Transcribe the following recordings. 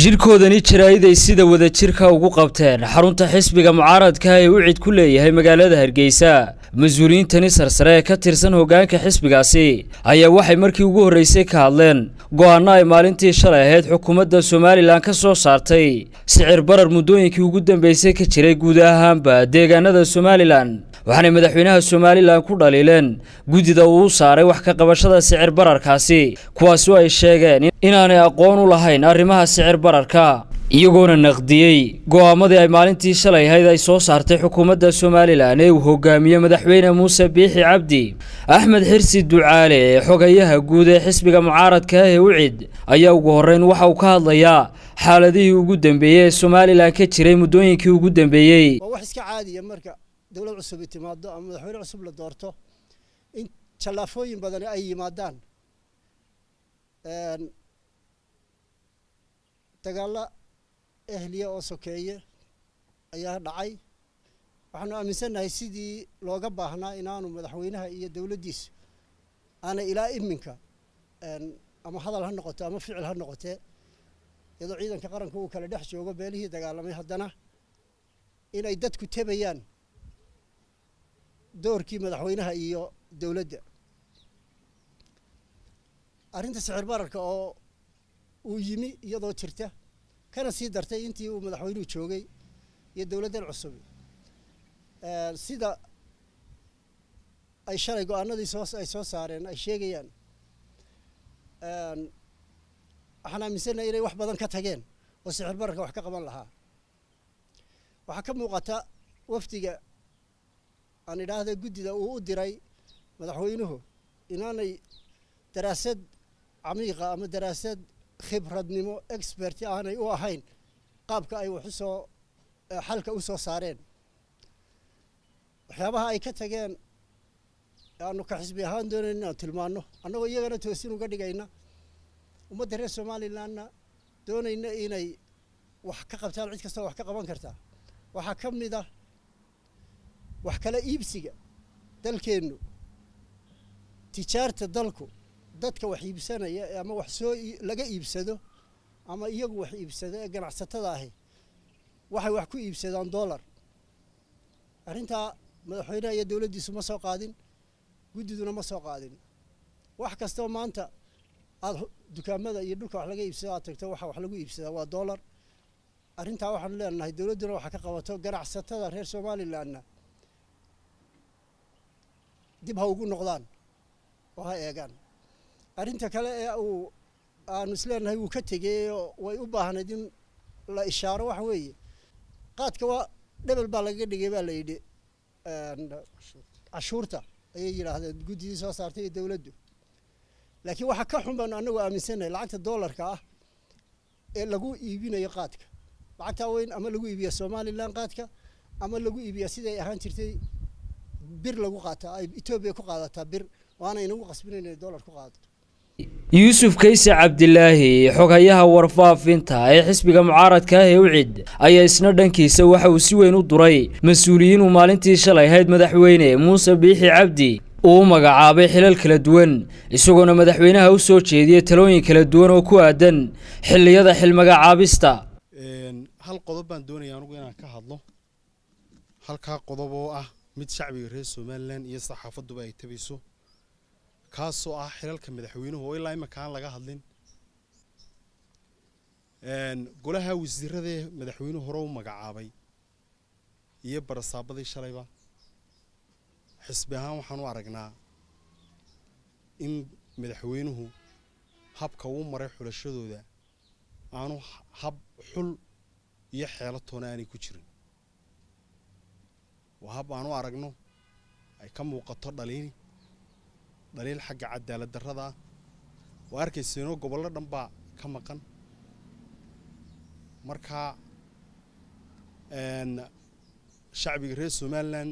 shirkoodani jaraa'iday sida wadajirka ugu qabteen xarunta xisbiga mucaaradka ee uu cid ku leeyahay magaalada hargeysa mas-uuliyiintani sarsare ee ka tirsan hoggaanka xisbigaasi ayaa waxay markii ugu horreysay ka hadleen go'aano ay maalintii shalay ahayd xukuumadda somalilan ka soo saartay sicir barar muddooyinkii ugu dambeysay ka jiray guud ahaanba deegaanada somalilan waxaanay madaxweynaha somalilan ku dhaliileen guddida uu u saaray wax ka qabashada sicir bararkaasi kuwaasi oo ay sheegeen inaanay aqoon u lahayn arrimaha sicir bararka iyagoona naqdiyey go'aamadii ay maalintii shalay ahayd ay soo saartay xukuumadda somalilan ee uu hogaamiye madaxweyne muuse biixi cabdi axmed xirsi ducaale ee xogayaha guud ee xisbiga mucaaradka ah ee ucid ayaa ugu horreyn waxa uu ka hadlayaa xaaladihii ugu dambeeyey ee somalilan ka jiray muddooyinkii ugu dambeeyey waa wax iska caadiya marka dowlad cusub ay timaado ama madaxweyne cusub la doorto in jallaafooyin badani ay yimaadaan dagaalla ehliya oo sokeeye ayaa dhacay waxaanu aaminsannahay sidii looga baahnaa inaanu madaxweynaha iyo dowladdiisu aanay ilaa iminka ama hadal ha noqoto ama ficil ha noqotee iyadoo ciidanka qaranka uu kala dhex joogo beelihii dagaalamay haddana inay dadku tebayaan doorkii madaxweynaha iyo dowladda arrinta sicir bararka oo uu yimi iyadoo jirta kana sii dartay intii uu madaxweynuhu joogay iyo dowladdan cusub sida ay shalay go-aanadii soo ay soo saareen ay sheegayaan waxaan aaminsannahay inay wax badan ka tageen oo sicir bararka wax ka qaban lahaa waxaa ka muuqata wafdiga aan idhaahda guddida uu u diray madaxweynuhu inaanay daraasad camiiqa ama daraasad khibradnimo expert aanay u ahayn qaabka ay wax usoo xalka u soo saareen waxyaabaha ay ka tageen aanu ka xisbi ahaan doonayn inaan tilmaano annagoo iyagana toosin uga dhigayna ummadda reer somalilandna doonayna inay wax ka qabtaan cid kastoo wax ka qaban kartaa waxaa ka mid ah wax kala iibsiga dalkeennu tijaarta dalku dadka wax iibsanaya ama wax soo laga iibsado ama iyagu wax iibsado ee ganacsatada ahi waxay wax ku iibsadaan dollar arrintaa madaxweynaha iyo dowladdiisu ma soo qaadin guddiduna ma soo qaadin wax kastoo maanta aada dukaamada iyo dhulka wax laga iibsado aad tagto waxa wax lagu iibsadaa waa dollar arrintaa waxaanu leenahay dowladduna waxa ka qabato ganacsatada reer somalilandna dib ha ugu noqdaan oo ha eegaan arrinta kale ee uu aanu isleenahay wuu ka tegey oo way u baahnayd in la ishaaro waxa weeye qaadka waa dhebel baa lagaga dhigay baa la yidhi cashuurta ayay yidhaahdeen guddidii soo saartay iyo dowladdu laakiin waxaa ka xun baanu annagu aaminsannahay lacagta dollarka ah ee lagu iibinayo qaadka lacagtaa weyn ama lagu iibiya somalilan qaadka ama lagu iibiya siday ahaan jirtay bir lagu qaataa ay etoobiya ku qaadataa bir waana inagu qasbinayn inay dollar ku qaadato yuusuf kayse cabdilaahi xogayaha warfaafinta ee xisbiga mucaaradka ah ee ucid ayaa isna dhankiisa waxa uu si weyn u duray mas-uuliyiin uu maalintii shalay ahayd madaxweyne muuse biixi cabdi uu u magacaabay xilal kala duwan isagoona madaxweynaha u soo jeediyey talooyin kala duwan oo ku aadan xilliyada xilmagacaabista hal qodob baan doonaya anugu inaan ka hadlo halkaa qodob oo ah mid shacbiga reer somalilan iyo saxaafaduba ay tabayso kaasoo ah xilalka madaxweynuhu oo ilaa imika aan laga hadlin golaha wasiiradee madaxweynuhu hore u magacaabay iyo barasaabadii shalayba xisbi ahaan waxaan u aragnaa in madaxweynuhu habka uu maray xulashadooda aanu hab xul iyo xeelatoona aanay ku jirin waa hab aan u aragno ay ka muuqato dhaliil dhaliil xagga cadaalad darrada ah waa arkayseeno gobollo dhan baa ka maqan markaa shacbiga reer somalilan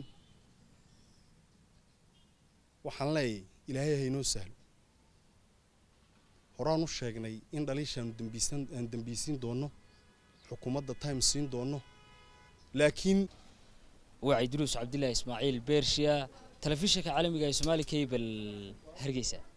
waxaan leeyahay ilaahay haynoo sahlo horaan u sheegnay in dhaliishaanu dambiisan aan dambiisiin doonno xukuumadda time siin doonno laakiin waa idruus cabdilaahi ismaaciil beershiya telefishinka caalamiga ee soomaali cable hargeysa